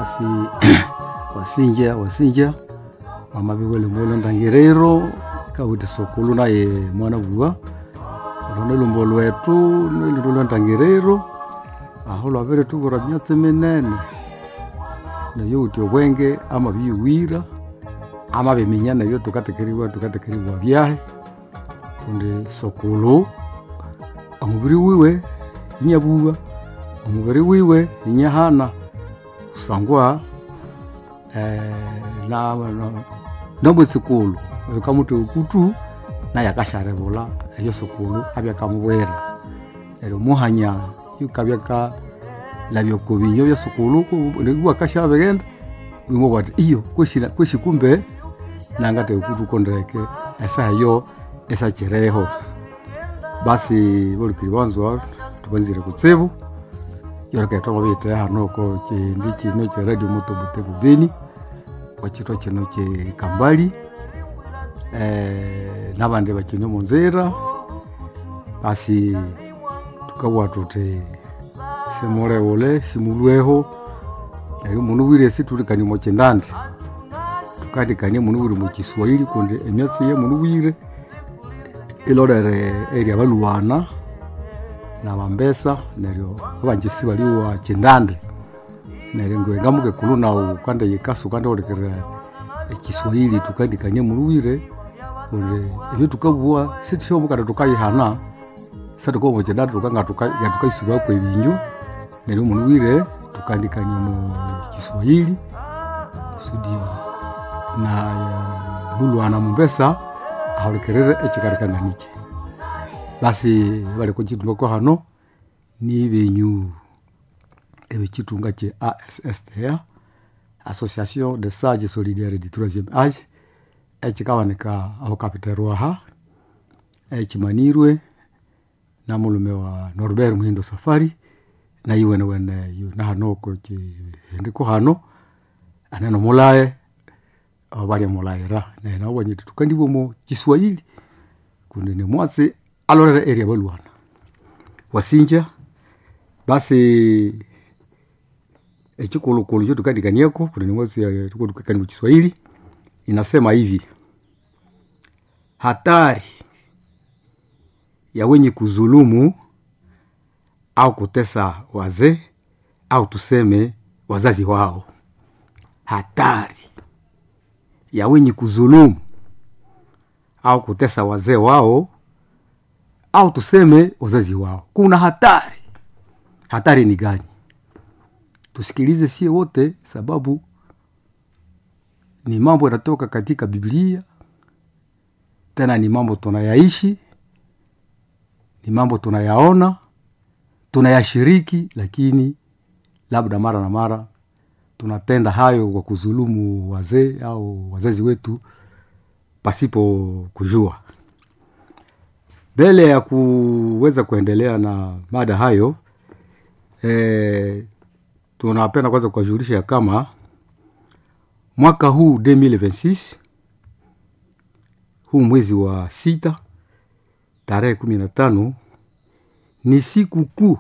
basi wasinja wasinja mama biwele mbolo ndangirero kawiti sokulu naye mwana bua olone lumbo lwetu niliro lwa ndangirero aho lwabere tubura myatsi minene nayo uti obwenge ama biwira ama biminya nabyo tukatekeriwa tukatekeriwa byahe kundi sokulu omubiri wiwe inyabuwa omubiri wiwe inyahana kusangwa eh, na, na, nomwesikulu oyo kamuti ukutu naye akasharebula eyo sukulu abyakamubwera neryo muhanya yukabyaka labyo binyo bya sukulu niguwa kashabegenda wimwe bwati iyo kweshina kweshikumbe nangate ukutu kondreke esaha yo esachereho basi bolikiri banzwa tubanzire kutsibu yoreketa babite hano ko kindi kino kya radio moto butebu beni wakitwa kino kye kambali eh, nabandi bakine munzira basi tukabwa tuti simuleule simulweho neryo munu wire situlikani mochindandi tukandikanie munu wire mukiswahili kundi emyatsi ye munu wire ilolere eria baluwana na bambesa neryo abanjisi baliwa chindandi neryo ngwe ngamuke kulu nawu kande yikasu kande olekera ekiswahili tukandikanie munu wire kundi ebyo tukabua sitishomu tukayihana satukomo chindandi tukanga tukaisubwa kwa ebinyu neryo munu wire tukandikanie mu kiswahili kusudi na mulwana mumbesa aholekerere echikarikananikye basi bali kuchitumako hano ni benyu ebechitunga kye ASSTA Association de Sages Solidaires du Troisième Age ekikawanika aho kapiterwaha echimanirwe na mulume wa Norbert Muhindo Safari na iwene wene yu na hanoko chihendiko hano aneno mulaye abalya mulayira naye nabo banyiti tukandibwa mu kiswahili kundi ni mwatsi alolera eria balwana wasinja basi echikulukulu cho tukandikanieko kundi ni mwatsi tukutukani mu kiswahili inasema hivi hatari ya wenye kuzulumu au kutesa wazee au tuseme wazazi wao hatari ya wenye kuzulumu au kutesa wazee wao au tuseme wazazi wao kuna hatari hatari ni gani tusikilize sie wote sababu ni mambo yanatoka katika biblia tena ni mambo tunayaishi ni mambo tunayaona tunayashiriki lakini labda mara na mara tunatenda hayo kwa kuzulumu wazee au wazazi wetu pasipo kujua mbele ya kuweza kuendelea na mada hayo e, tunapenda kwanza kuwajulisha kama mwaka huu 2026 huu mwezi wa sita tarehe kumi na tano ni siku kuu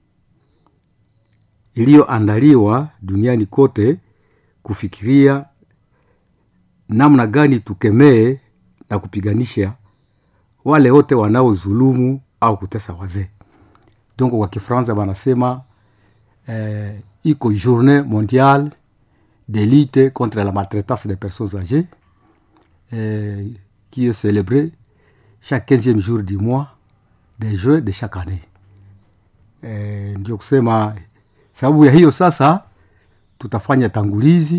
iliyoandaliwa duniani kote kufikiria namna gani tukemee na kupiganisha wale wote wanaozulumu au kutesa wazee donc kwa kifransa wanasema eh, iko journée mondiale de lutte contre la maltraitance des personnes âgées eh, qui est célébrée chaque 15e jour du mois de juin de chaque année eh, ndio kusema sababu ya hiyo sasa tutafanya tangulizi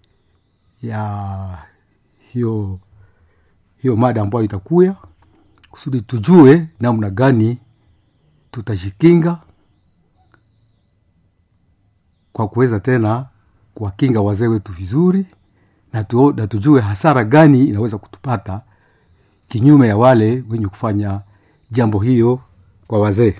ya hiyo hiyo mada ambayo itakuya kusudi tujue namna gani tutajikinga kwa kuweza tena kuwakinga wazee wetu vizuri na, tu, na tujue hasara gani inaweza kutupata kinyume ya wale wenye kufanya jambo hiyo kwa wazee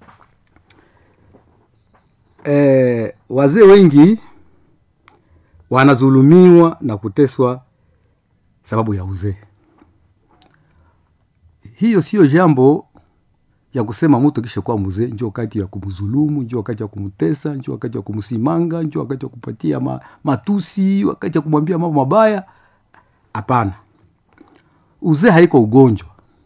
e, wazee wengi wanazulumiwa na kuteswa sababu ya uzee hiyo siyo jambo ya kusema mtu kisha kuwa mzee njo wakati ya kumzulumu njo wakati ya kumtesa njo wakati ya kumsimanga njo wakati ya kupatia ma, matusi wakati ya kumwambia mambo mabaya hapana uzee haiko ugonjwa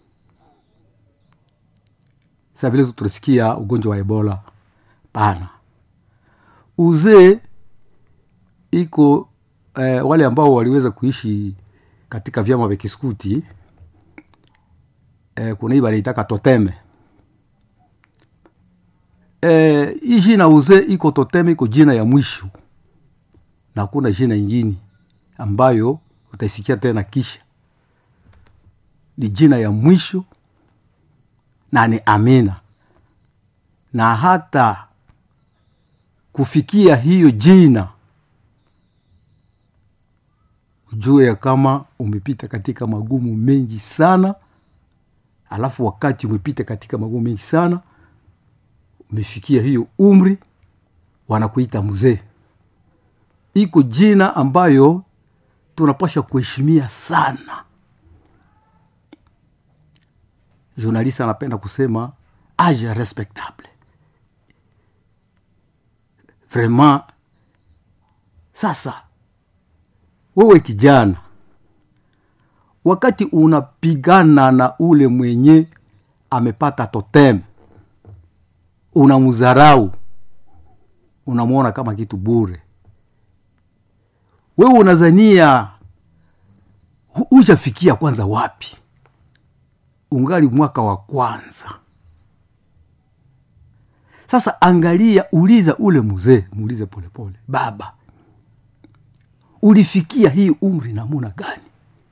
sa vile tunasikia ugonjwa wa ebola pana uzee iko eh, wale ambao waliweza kuishi katika vyama vya kiskuti eh, kuna hii wanaitaka toteme eh, hii jina uzee iko toteme iko jina ya mwisho na hakuna jina ingine ambayo utaisikia tena kisha ni jina ya mwisho na ni amina na hata kufikia hiyo jina ujue ya kama umepita katika magumu mengi sana alafu wakati umepita katika magumu mengi sana umefikia hiyo umri wanakuita mzee iko jina ambayo tunapasha kuheshimia sana journaliste anapenda kusema age respectable vraiment sasa wewe kijana wakati unapigana na ule mwenye amepata totem unamdharau unamwona kama kitu bure wewe unazania hujafikia kwanza wapi ungali mwaka wa kwanza sasa angalia uliza ule mzee muulize polepole baba ulifikia hii umri namuna gani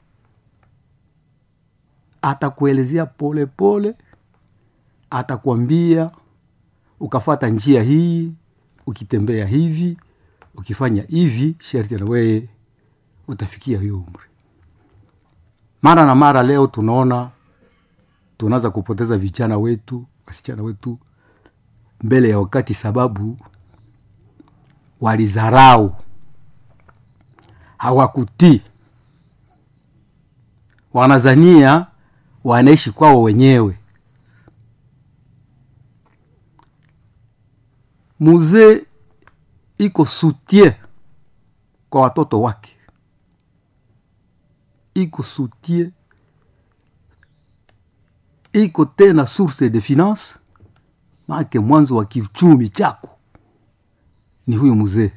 atakuelezea polepole atakwambia ukafata njia hii ukitembea hivi ukifanya hivi sherti na weye utafikia hiyo umri mara na mara leo tunaona tunaanza kupoteza vijana wetu wasichana wetu mbele ya wakati sababu walizarau hawakutii wanazania wanaishi kwao wenyewe muzee iko soutien kwa watoto wake iko soutien iko tena source de finance maake mwanzo wa kiuchumi chako ni huyu mzee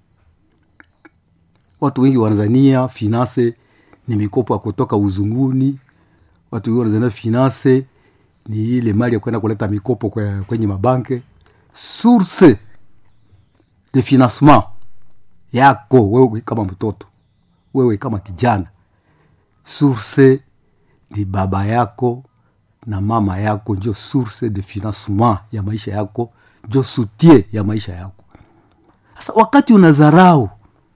watu wengi wanazania finance ni mikopo ya kutoka uzunguni watu wengi wanazania finance ni ile mali ya kwenda kuleta mikopo kwe- kwenye mabanke source de financement yako wewe kama mtoto wewe kama kijana source ni baba yako na mama yako njo source de financement ya maisha yako njo soutien ya maisha yako sasa wakati unazarau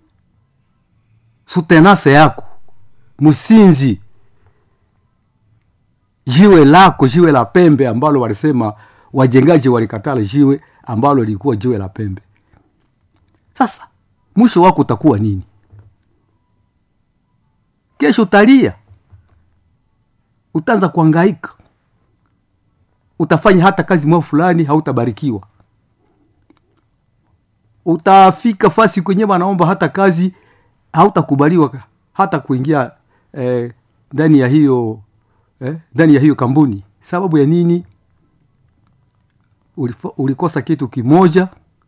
sutenase yako msinzi jiwe lako jiwe la pembe ambalo walisema wajengaji walikatala jiwe ambalo lilikuwa jiwe la pembe sasa mwisho wako utakuwa nini kesho utalia utaanza kuangaika utafanya hata kazi mwao fulani hautabarikiwa utafika fasi kwenye wanaomba hata kazi hautakubaliwa hata kuingia eh, ndani ya hiyo eh, ndani ya hiyo kampuni sababu ya nini Ulifo, ulikosa kitu kimoja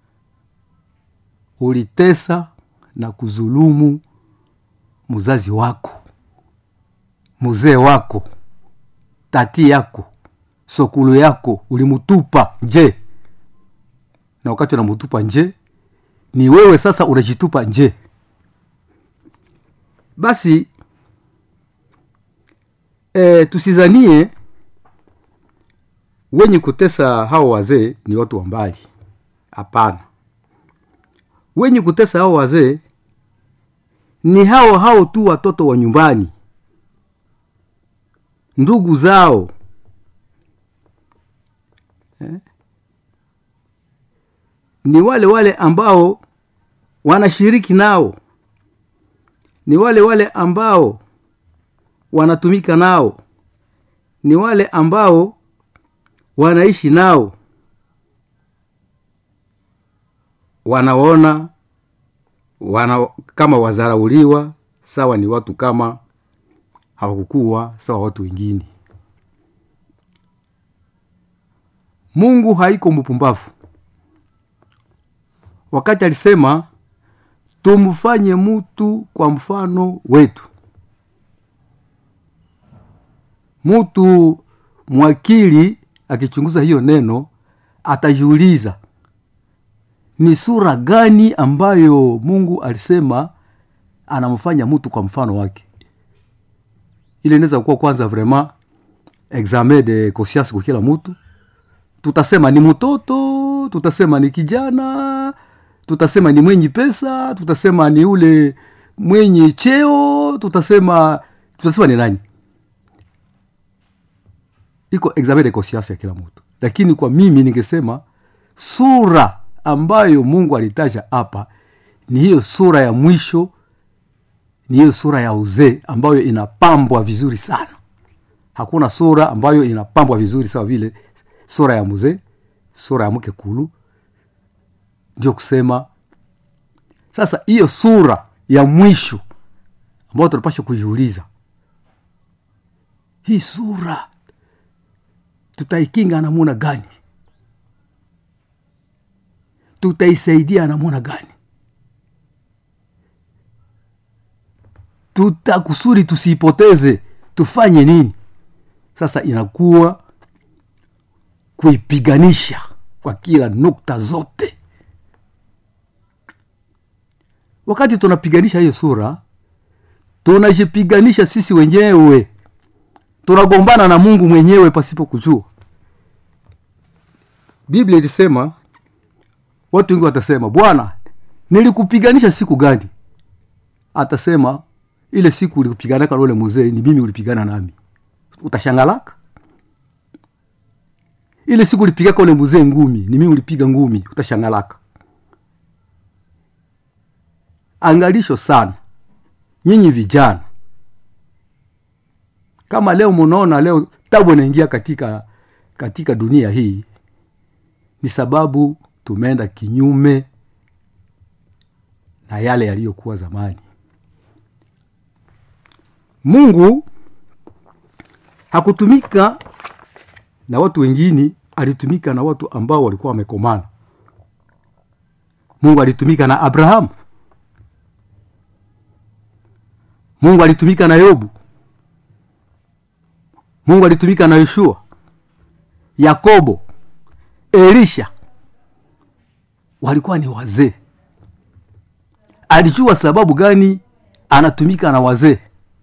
ulitesa na kuzulumu mzazi wako mzee wako tati yako sokulu yako ulimutupa nje na wakati unamutupa nje ni wewe sasa unajitupa nje basi e, tusizanie wenye kutesa hao wazee ni watu wa mbali hapana wenye kutesa hao wazee ni hao hao tu watoto wa nyumbani ndugu zao eh? ni wale wale ambao wanashiriki nao ni wale wale ambao wanatumika nao ni wale ambao wanaishi nao wanaona wana kama wazarauliwa sawa ni watu kama hawakukuwa sawa watu wengine mungu haiko mpumbavu wakati alisema tumfanye mutu kwa mfano wetu mutu mwakili akichunguza hiyo neno atajiuliza ni sura gani ambayo mungu alisema anamfanya mtu kwa mfano wake ile inaweza kuwa kwanza vraiment examen de conscience kwa kila mtu tutasema ni mtoto tutasema ni kijana tutasema ni mwenye pesa tutasema ni ule mwenye cheo tutasema tutasema ni nani iko examen de conscience ya kila mtu lakini kwa mimi ningesema sura ambayo mungu alitaja hapa ni hiyo sura ya mwisho ni hiyo sura ya uzee ambayo inapambwa vizuri sana hakuna sura ambayo inapambwa vizuri sawa vile sura ya mzee sura ya mke kulu ndio kusema sasa hiyo sura ya mwisho ambayo tunapasha kujiuliza hii sura tutaikinga namuna gani tutaisaidia namuna gani tutakusudi tusiipoteze tufanye nini sasa inakuwa kuipiganisha kwa kila nukta zote wakati tunapiganisha hiyo sura tunajipiganisha sisi wenyewe tunagombana na mungu mwenyewe pasipo kujua biblia ilisema watu wengi watasema bwana nilikupiganisha siku gani atasema ile siku ulikupiganaka na ule mzee ni mimi ulipigana nami utashangalaka ile siku ulipigaka ule mzee ngumi ni mimi ulipiga ngumi utashangalaka angalisho sana nyinyi vijana kama leo munaona leo tabu inaingia katika katika dunia hii ni sababu tumeenda kinyume na yale yaliyokuwa zamani mungu hakutumika na watu wengine alitumika na watu ambao walikuwa wamekomana mungu alitumika na abrahamu mungu alitumika na yobu mungu alitumika na yoshua yakobo elisha walikuwa ni wazee alijua sababu gani anatumika na wazee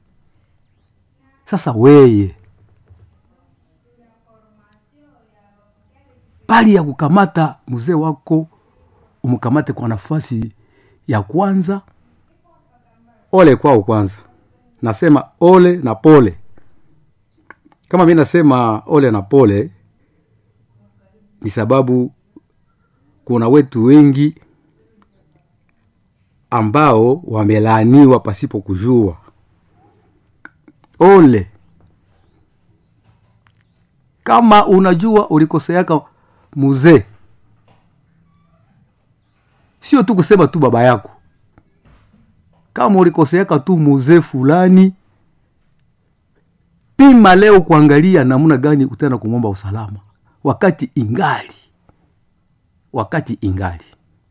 sasa weye bali ya kukamata mzee wako umkamate kwa nafasi ya kwanza ole kwao kwanza nasema ole na pole kama mi nasema ole na pole ni sababu kuna wetu wengi ambao wamelaaniwa pasipo kujua ole kama unajua ulikoseaka muzee sio tu kusema tu baba yako kama ulikoseaka tu muzee fulani pima leo kuangalia namna gani utaenda kumwomba usalama wakati ingali wakati ingali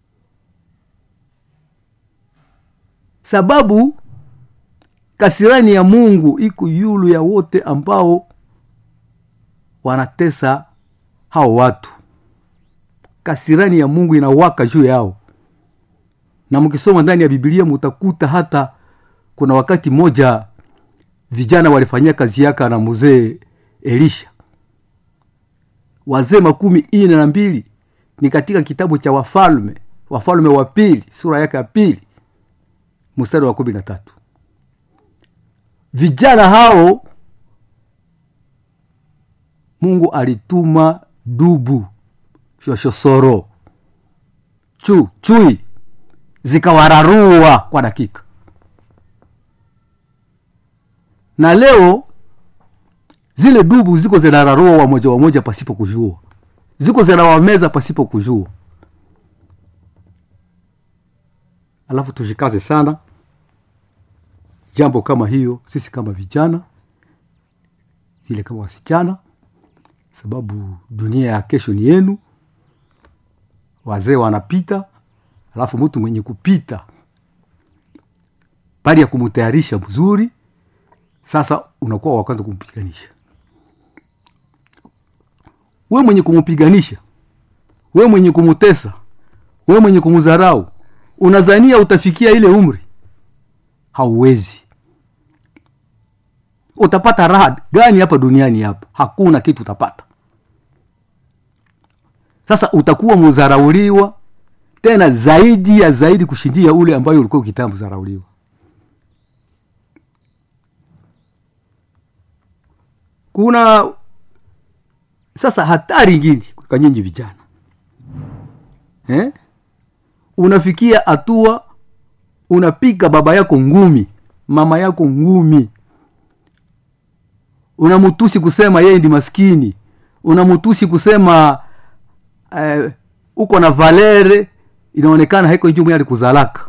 sababu kasirani ya mungu iko yulu ya wote ambao wanatesa hao watu kasirani ya mungu inawaka juu yao na mkisoma ndani ya bibilia mutakuta hata kuna wakati mmoja vijana walifanyia kazi yaka na mzee elisha wazee makumi ine na mbili ni katika kitabu cha wafalme wafalme wa pili sura yake ya pili mstari wa kumi na tatu vijana hao mungu alituma dubu shoshosoro chu chui zikawararua kwa dakika na leo zile dubu ziko zinararoa wamoja wamoja pasipo kujua ziko zinawameza pasipo kujua alafu tushikaze sana jambo kama hiyo sisi kama vijana vile kama wasichana sababu dunia ya kesho ni yenu wazee wanapita alafu mtu mwenye kupita bali ya kumtayarisha mzuri sasa unakuwa wa kwanza kumpiganisha we mwenye kumpiganisha we mwenye kumutesa we mwenye kumdharau unazania utafikia ile umri hauwezi utapata raha gani hapa duniani hapa hakuna kitu utapata sasa utakuwa mudharauliwa tena zaidi ya zaidi kushindia ule ambayo ulikuwa ukitaka mdharauliwa kuna sasa hatari ingine kwa nyinyi vijana eh? unafikia hatua unapiga baba yako ngumi mama yako ngumi unamutusi kusema yeye ndi maskini unamutusi kusema eh, uko na valere inaonekana haiko njumu yali kuzalaka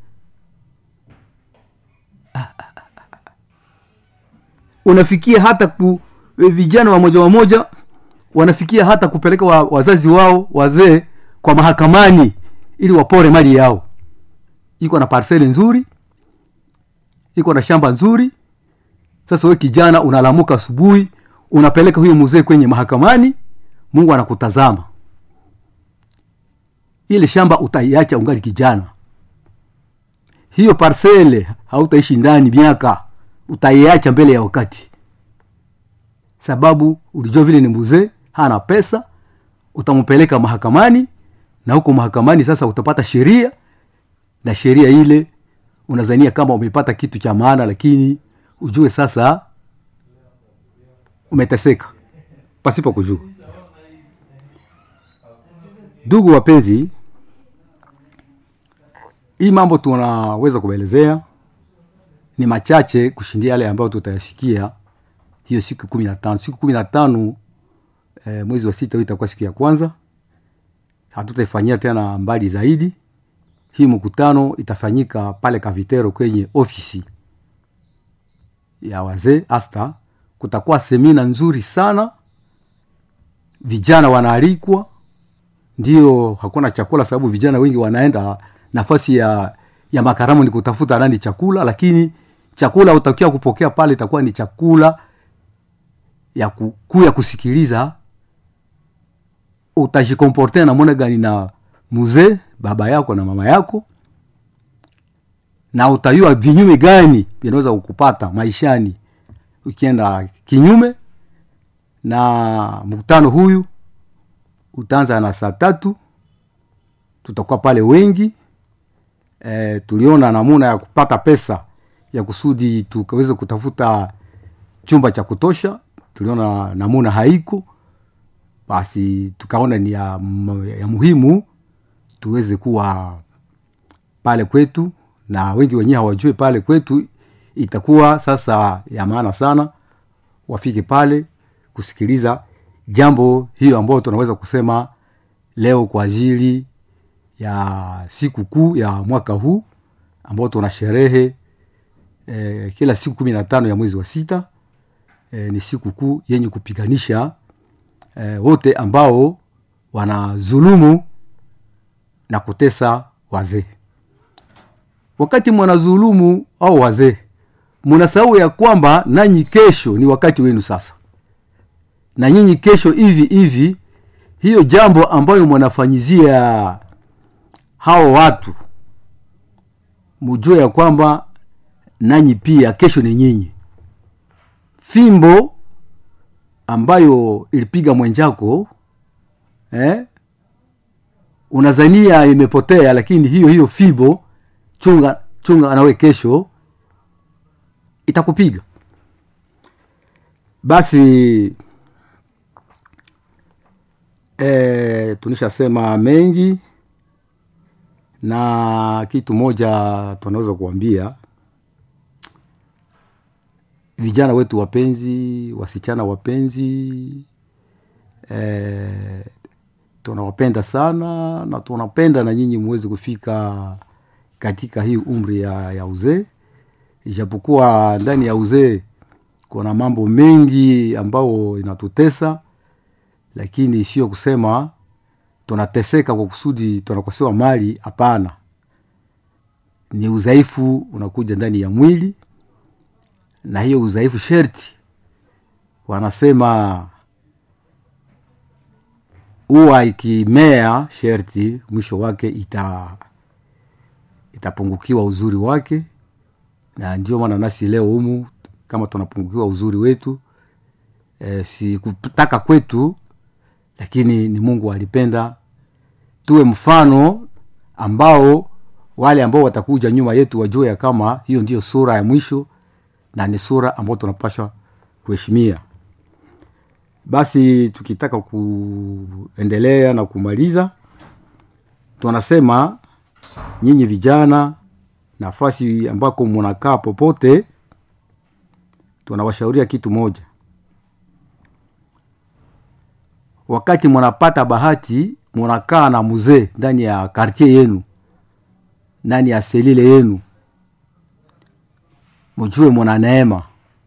unafikia hata ku vijana wamoja wamoja wanafikia hata kupeleka wa, wazazi wao wazee kwa mahakamani ili wapore mali yao iko na parseli nzuri iko na shamba nzuri sasa we kijana unalamuka asubuhi unapeleka huyo mzee kwenye mahakamani mungu anakutazama ile shamba utaiacha ungali kijana hiyo parsele hautaishi ndani miaka utaiacha mbele ya wakati sababu ulijua vile ni mzee hana pesa utampeleka mahakamani na huko mahakamani sasa utapata sheria na sheria ile unazania kama umepata kitu cha maana lakini ujue sasa umeteseka pasipo kujua ndugu wapenzi hii mambo tunaweza kuelezea ni machache kushindia yale ambayo tutayasikia hiyo siku kumi na tano siku kumi na tano e, mwezi wa sita itakuwa siku ya kwanza hatutaifanyia tena mbali zaidi hii mkutano itafanyika pale kavitero kwenye ofisi ya wazee asta kutakuwa semina nzuri sana vijana wanaalikwa ndio hakuna chakula sababu vijana wengi wanaenda nafasi ya ya makaramu ni kutafuta nani chakula lakini chakula utakiwa kupokea pale itakuwa ni chakula ya kuu ya kusikiliza utajikomporte namona gani na mzee baba yako na mama yako na utayua vinyume gani vinaweza kukupata maishani ukienda kinyume na mkutano huyu utaanza na saa tatu tutakuwa pale wengi e, tuliona namuna ya kupata pesa ya kusudi tukaweze kutafuta chumba cha kutosha tuliona namuna haiko basi tukaona ni ya, ya muhimu tuweze kuwa pale kwetu na wengi wenyewe hawajue pale kwetu itakuwa sasa ya maana sana wafike pale kusikiliza jambo hiyo ambayo tunaweza kusema leo kwa ajili ya siku kuu ya mwaka huu ambao tuna sherehe e, kila siku kumi na tano ya mwezi wa sita e, ni siku kuu yenye kupiganisha e, wote ambao wanazulumu na kutesa wazee wakati mwanazulumu au wazee mnasahau ya kwamba nanyi kesho ni wakati wenu sasa na nyinyi kesho hivi hivi hiyo jambo ambayo mwanafanyizia hao watu mujue ya kwamba nanyi pia kesho ni nyinyi fimbo ambayo ilipiga mwenjako eh? unazania imepotea lakini hiyo hiyo fimbo chunga chunga nawe kesho itakupiga basi e, tunishasema mengi na kitu moja tunaweza kuambia vijana wetu wapenzi wasichana wapenzi eh, tunawapenda sana na tunapenda na nyinyi muweze kufika katika hii umri ya, ya uzee ijapokuwa ndani ya uzee kuna mambo mengi ambayo inatutesa lakini sio kusema tunateseka kwa kusudi tunakosewa mali hapana ni udhaifu unakuja ndani ya mwili na hiyo udhaifu sherti wanasema huwa ikimea sherti mwisho wake ita itapungukiwa uzuri wake na ndio maana nasi leo humu kama tunapungukiwa uzuri wetu e, si kutaka kwetu lakini ni mungu alipenda tuwe mfano ambao wale ambao watakuja nyuma yetu wajue ya kama hiyo ndiyo sura ya mwisho na ni sura ambayo tunapasha kuheshimia basi tukitaka kuendelea na kumaliza tunasema nyinyi vijana nafasi ambako munakaa popote tunawashauria kitu moja wakati munapata bahati munakaa na mzee ndani ya kartier yenu ndani ya selile yenu mujue muna neema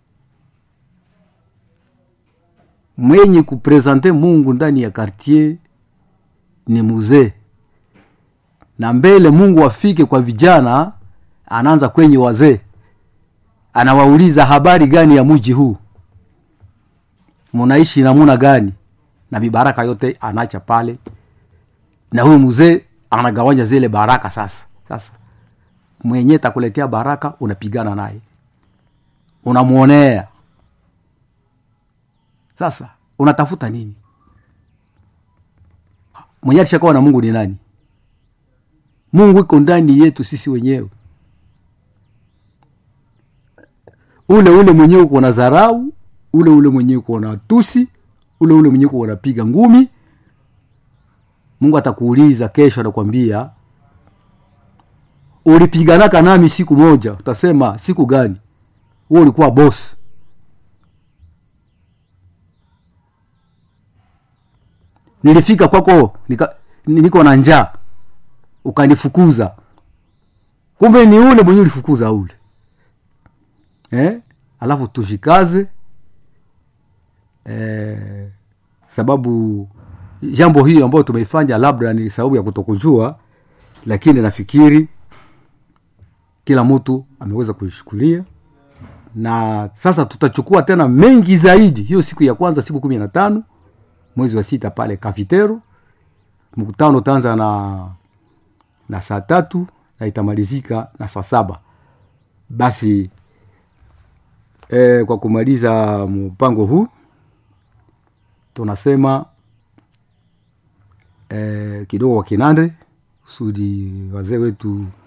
mwenye kuprezante mungu ndani ya kartier ni muzee na mbele mungu afike kwa vijana anaanza kwenye wazee anawauliza habari gani ya muji huu munaishi namuna gani na mibaraka yote anacha pale na huyu mzee anagawanya zile baraka sasa sasa mwenye takuletea baraka unapigana naye unamwonea sasa unatafuta nini mwenye alishakawa na mungu ni nani mungu iko ndani yetu sisi wenyewe ule ule mwenyewe uko na dharau ule ule mwenyewe uko na tusi ule ule mwenyewe uko unapiga ngumi mungu atakuuliza kesho atakwambia ulipiganaka nami siku moja utasema siku gani huo ulikuwa bosi nilifika kwako nika, niko na njaa ukanifukuza kumbe ni ule mwenye ulifukuza ule eh? alafu tushikaze eh, sababu jambo hiyo ambayo tumeifanya labda ni sababu ya kutokujua lakini nafikiri kila mtu ameweza kuishukulia na sasa tutachukua tena mengi zaidi hiyo siku ya kwanza siku kumi na tano mwezi wa sita pale kafitero mkutano utaanza na na saa tatu na itamalizika na saa saba basi e, kwa kumaliza mpango huu tunasema e, kidogo wa kinande kusudi wazee wetu